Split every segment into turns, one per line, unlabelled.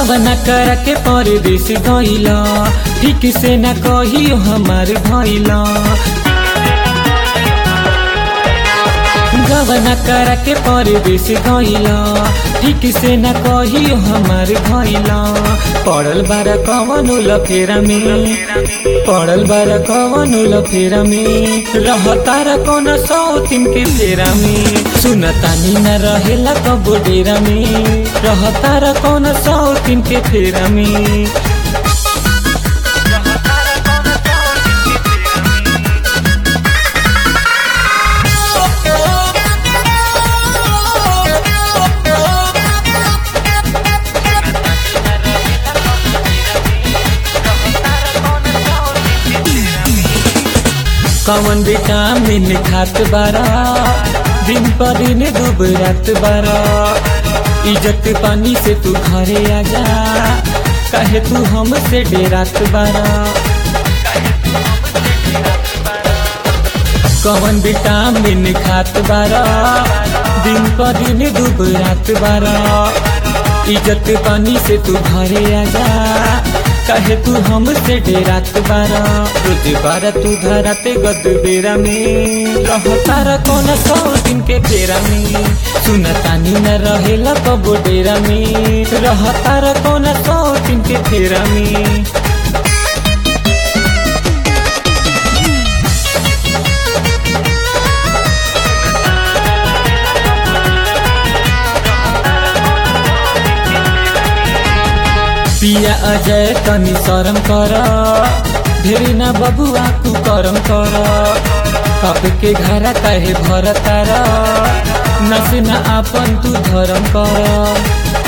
गवना कर के परदेश गइल ठीक से न कहियो हमार भइल गवना कर के परदेश गइल ठीक से न कहियो हमार भइल पड़ल बार कवन लफेरा में पड़ल बार कवन लफेरा में रहतार कौन सौ तीन के फेरा में सुनतानी न रहेला कबो डेरा में रहतार कौन सौ तीन के फेरा में कवन विटामिन खात बारा दिन पर दिन डूब रात बारा इज्जत पानी से तू घरे आजा कहे तू हमसे डेरात बारा कवन विटामिन खात बारा दिन पर दिन डूब रात बारा इज्जत पानी से तू घरे आजा कहे तू हमसे डेरात बारा रोज बारा तू धराते गद बेरा में रहतार कौन सौ दिन के फेरा में सुनतानी न रहेला कबो डेरा में रहतार कौन सौ दिन के फेरा में पिया अजय तनी शरम कर ढेरी ना बबुआ तू करम कर कप के घरा कहे भर तार नस न आपन तू धरम कर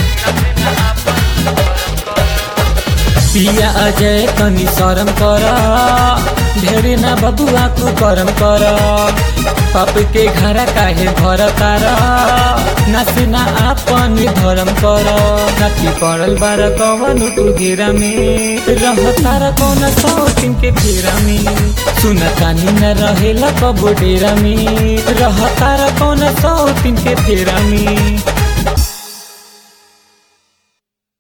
पिया अजय तनी शरम कर ढेरी ना बबुआ तू करम कर कप के घरा काहे भर तार नस न आपन धरम कर नती पड़ल बार कवन तू घेरा में रह तार कौन सौ दिन के फेरा में सुनतानी न रहेला कबो डेरा में रह तार कौन सौ दिन के फेरा में